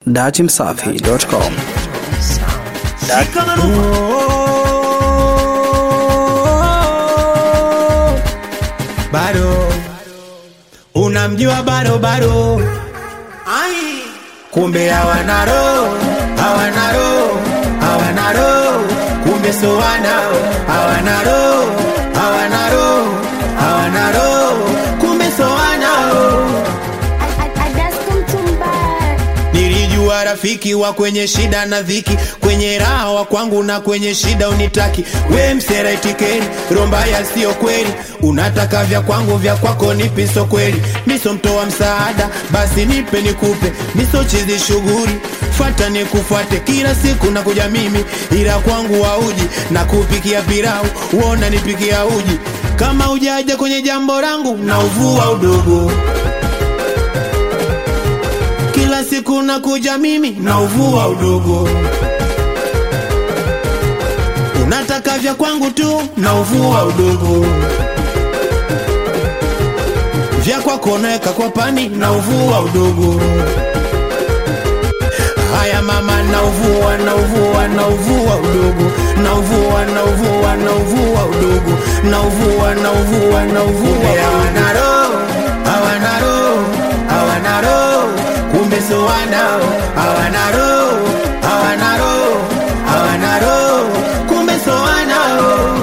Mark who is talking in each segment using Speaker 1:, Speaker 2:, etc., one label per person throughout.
Speaker 1: Datimsafi.com.
Speaker 2: Bado unamjua bado bado, ai, kumbe hawana roho, hawana roho, hawana roho, kumbe so wanao, hawana roho, hawana roho, hawana roho, kumbe so wanao. Nilijua rafiki wa kwenye shida na dhiki, kwenye raha wa kwangu na kwenye shida unitaki. We msera itikeri, romba ya sio kweli, unataka vya kwangu vya kwako nipiso kweli. Miso mtoa msaada, basi nipe nikupe, miso chizi shughuli fata nikufuate kila siku na kuja mimi, ila kwangu wauji na kupikia pilau, uona nipikia uji. Kama ujaja kwenye jambo langu na uvua udogo kila siku nakuja mimi na uvua udogo, unataka vya kwangu tu na uvua udogo, vya kwako naweka kwa pani na uvua udogo. Haya mama, na uvua na uvua na uvua udogo, na uvua na uvua na uvua udogo, na uvua na uvua na uvua. Hawana roho, hawana roho, hawana roho kumbe so wanao hawana roho hawana roho hawana roho kumbe so wanao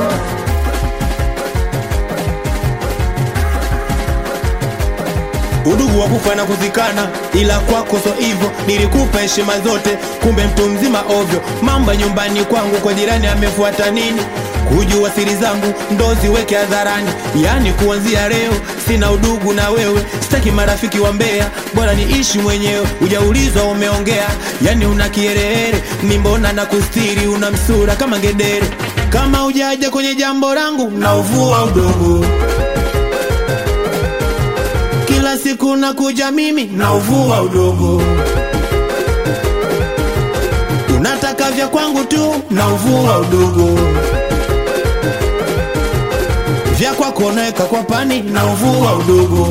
Speaker 2: udugu wa kufa na kuzikana, ila kwako so hivyo. Nilikupa heshima zote, kumbe mtu mzima ovyo. Mambo ya nyumbani kwangu kwa jirani amefuata nini? Kujua siri zangu ndo ziweke hadharani, yani kuanzia leo sina udugu na wewe, sitaki marafiki wa mbea, bora niishi mwenyewe. Ujaulizwa umeongea, yani una kiherehere, ni mbona na kustiri, una msura kama ngedere. Kama ujaja kwenye jambo langu na uvua udogo kila siku nakuja mimi na uvua udogo, unataka vya kwangu tu na uvua udogo, vya kwako naweka kwa pani na uvua udogo.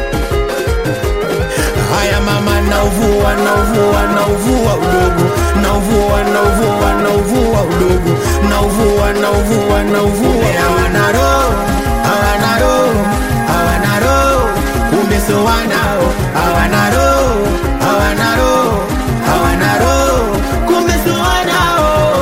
Speaker 2: Haya mama, na uvua na uvua na uvua udogo, na uvua na uvua na uvua udogo, na uvua na uvua na uvua. Hawana roho, hawana roho, hawana roho kumbe so wanao hawana roho hawana roho hawana roho kumbe so wanao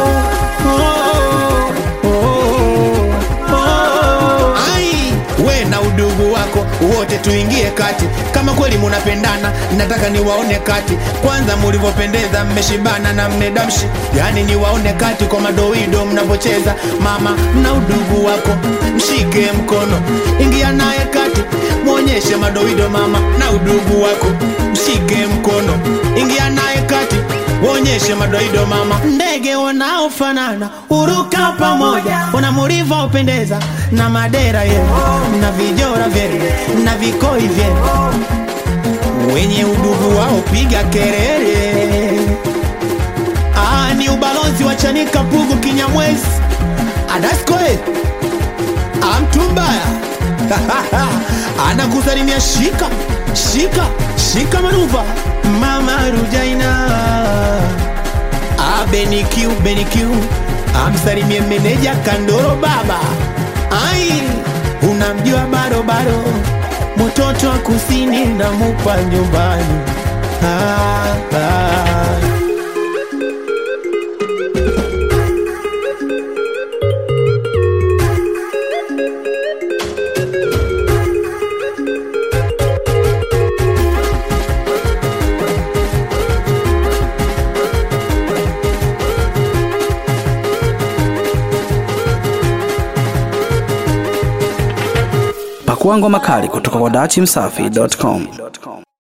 Speaker 2: oh, oh, oh. Ai, we na udugu wako wote tuingie kati kama kweli munapendana nataka niwaone kati kwanza mulivyopendeza mmeshibana na mmedamshi yani niwaone kati kwa madoido mnavyocheza mama na udugu wako mshike mkono ingia naye kati mwonyeshe madoido mama na udugu wako mshike mkono ingia naye kati Wonyeshe madoido mama, ndege wanaofanana uruka pamoja, wana mlivyopendeza na madera yenu na vijora vyenu na vikoi vyenu, wenye udugu wao piga kelele. Ah, ni ubalozi wa Chanika Pugu Kinyamwezi Adaskoe amtumbaya anakusalimia shika shika shika manuva mama Rujaina abenikiu benikiu amsalimie meneja Kandoro baba ai unamjua barobaro mtoto wa kusini na mupa nyumbani ah, ah.
Speaker 1: Pakua ngoma kali kutoka kwa Datimsafi.com.